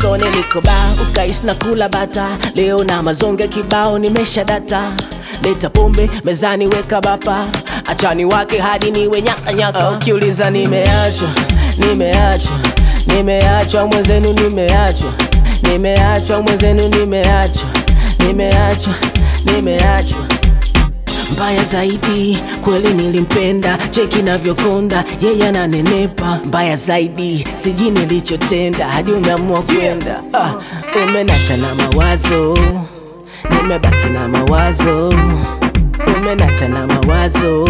usone niko ba ukais na kula bata leo na mazonge kibao nimesha data leta pombe mezani weka bapa achani wake hadi niwe nyaka nyaka ukiuliza nimeachwa nimeachwa nimeachwa mwenzenu nimeachwa nimeachwa mwenzenu nimeachwa nimeachwa nimeachwa mbaya zaidi kweli nilimpenda cheki navyokonda yeye ananenepa mbaya zaidi sijui nilichotenda hadi umeamua kwenda ah, umenacha na mawazo nimebaki na mawazo umenacha na mawazo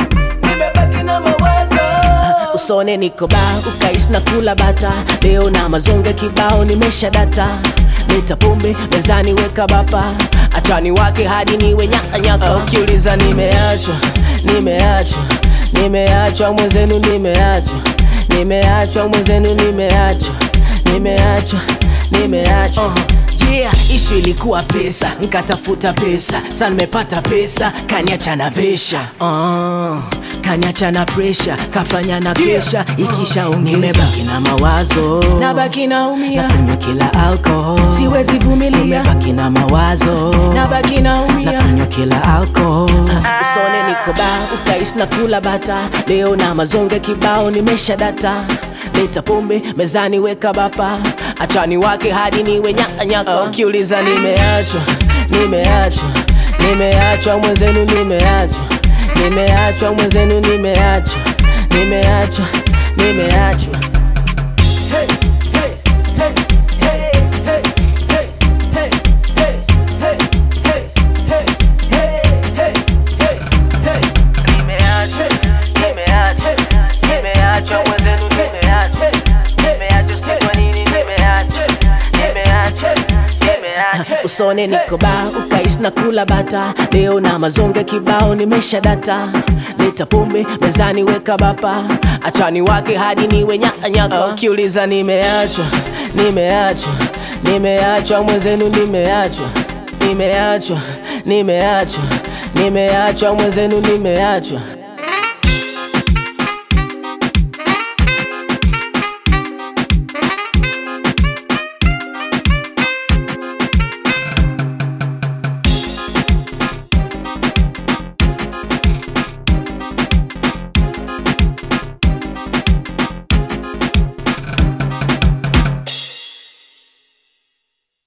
nimebaki na mawazo usone niko ba ukais na kula bata leo na mazonge kibao nimesha data leta pombe mezani weka bapa achani wake hadi niwe nyaka nyaka ukiuliza nimeachwa nimeachwa nimeachwa mwenzenu nimeachwa nimeachwa mwenzenu nimeachwa nimeachwa nimeachwa uh yeah ishu ilikuwa pesa nkatafuta pesa sa nimepata pesa kaniacha na vesha uh, kaniacha na presha kafanya na kesha ikisha nimebaki na mawazo nabaki naumia nakunywa kila alcohol siwezi vumilia nimebaki na mawazo nabaki naumia nakunywa kila alcohol usone niko ba ukais na kula bata leo na mazonge kibao nimesha data leta pombe mezani weka bapa achani wake hadi niwe nyaka nyaka ukiuliza nimeachwa nimeachwa nimeachwa mwenzenu nimeachwa nimeachwa mwenzenu nimeachwa nimeachwa nimeachwa hey, hey, hey, hey, hey, hey, hey, hey, hey, hey, hey, hey, hey, hey, hey. Nimeachwa, nimeachwa, nimeachwa mwenzenu nimeachwa nimeachwa sijui kwa nini nimeachwa nimeachwa nimeachwa usone niko ba ukais na kula bata leo na mazonge kibao nimesha data leta pombe mezani weka bapa achani wake hadi niwe nyaka nyaka ukiuliza nimeachwa nimeachwa nimeachwa mwenzenu nimeachwa nimeachwa nimeachwa nimeachwa mwenzenu nimeachwa